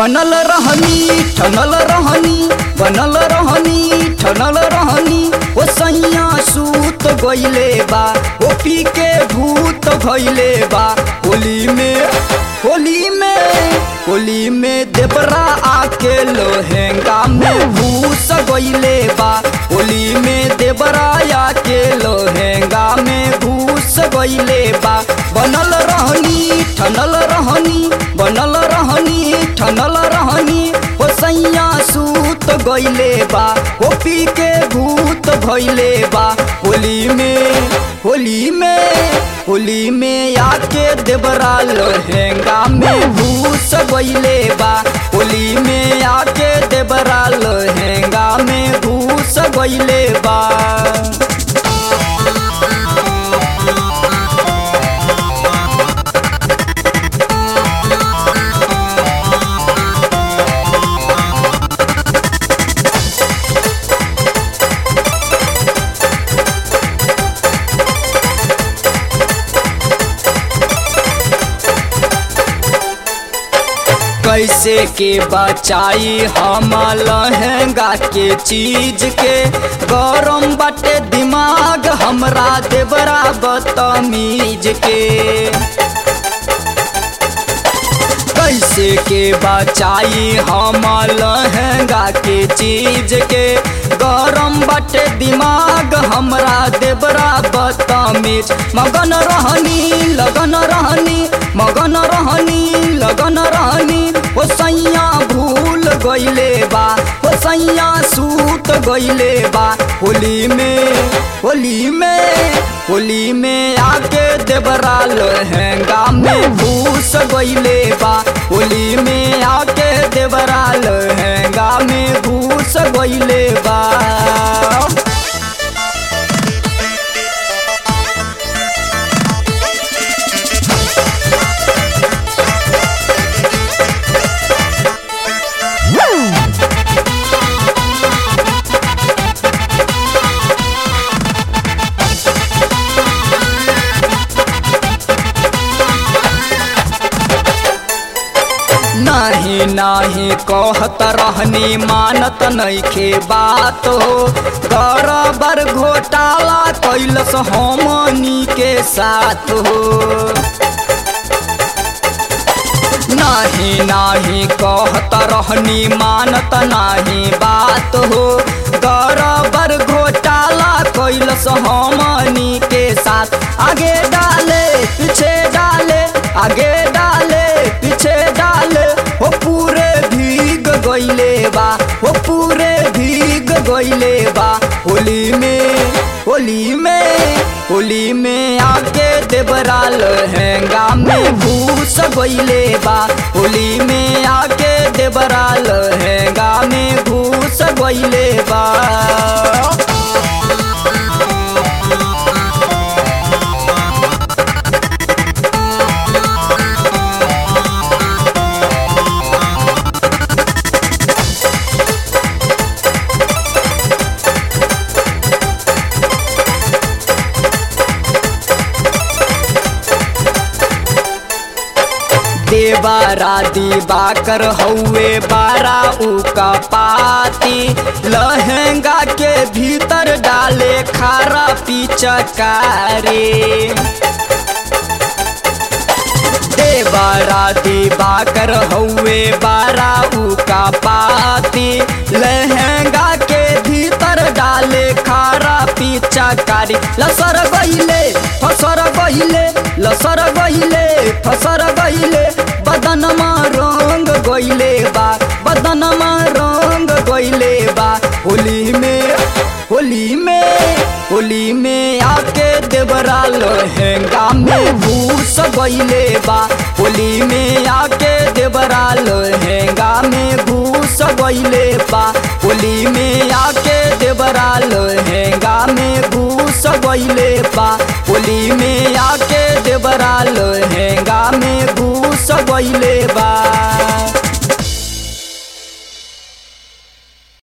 बनल रहनी ठनल रहनी बनल रहनी ठनल रहनी ओ सैया सूत गइले बा ओ पी के भूत भइले बा होली में होली में होली में देवरा आके लोहेंगा में भूस गइले बा होली में देवरा आके लोहेंगा में भूस गइले बा बनल रहनी ठनल रहनी बनल रहनी ठनल रहनी ओ सैया सूत गइले बा ओ पी के भूत भइले बा होली में होली में होली में आके देवरा लहंगा में भूस गइले बा होली में आके देवरा लहंगा में भूस गइले बा कैसे के बचाई हम लहंगा के चीज के गरम बाटे दिमाग हमरा देवरा बदतमीज के कैसे के बचाई हम लहंगा के चीज के गरम बाटे दिमाग हमरा देवरा बदतमीज मगन रहनी लगन रहनी मगन रहनी लगन रहनी ओ सैया भूल गइले बा ओ सैया सूत गइले बा होली में होली में होली में आके देवरा लहंगा में भूस गइले बा होली में आके देवरा लहंगा में भूस गइले बा नाही नाही कहत रहनी मानत नइखे बात हो बराबर घोटाला कैलस हमनी के साथ हो नाही नाही कहत रहनी मानत नाही बात हो बराबर घोटाला कैलस हमनी के साथ आगे डाले पीछे डाले आगे डाले पीछे डाले हो पूरे भीग गइले बा हो पूरे भीग गइले बा होली में होली में होली में आके देवरा लहंगा में भूस गइले बा होली में आके देवरा लहंगा में भूस गइले बा देवारा दिवाकर हौवे बारा उका पाती लहंगा के भीतर डाले खारा पिचकारी देवारा दिवाकर हौवे बारा उका पाती लहंगा के भीतर डाले खारा पिचकारी लसर गइले फसर गइले लसर गइले फसर गइले बदनमा रंग गइले बा बदनमा रंग गइले बा होली में होली में होली में आके देवरा लहंगा में भूस गइले बा होली में आके देवरा लहंगा में भूस गइले बा होली में आके देवरा लहंगा में भूस गइले बा होली में आके देवरा लहंगा में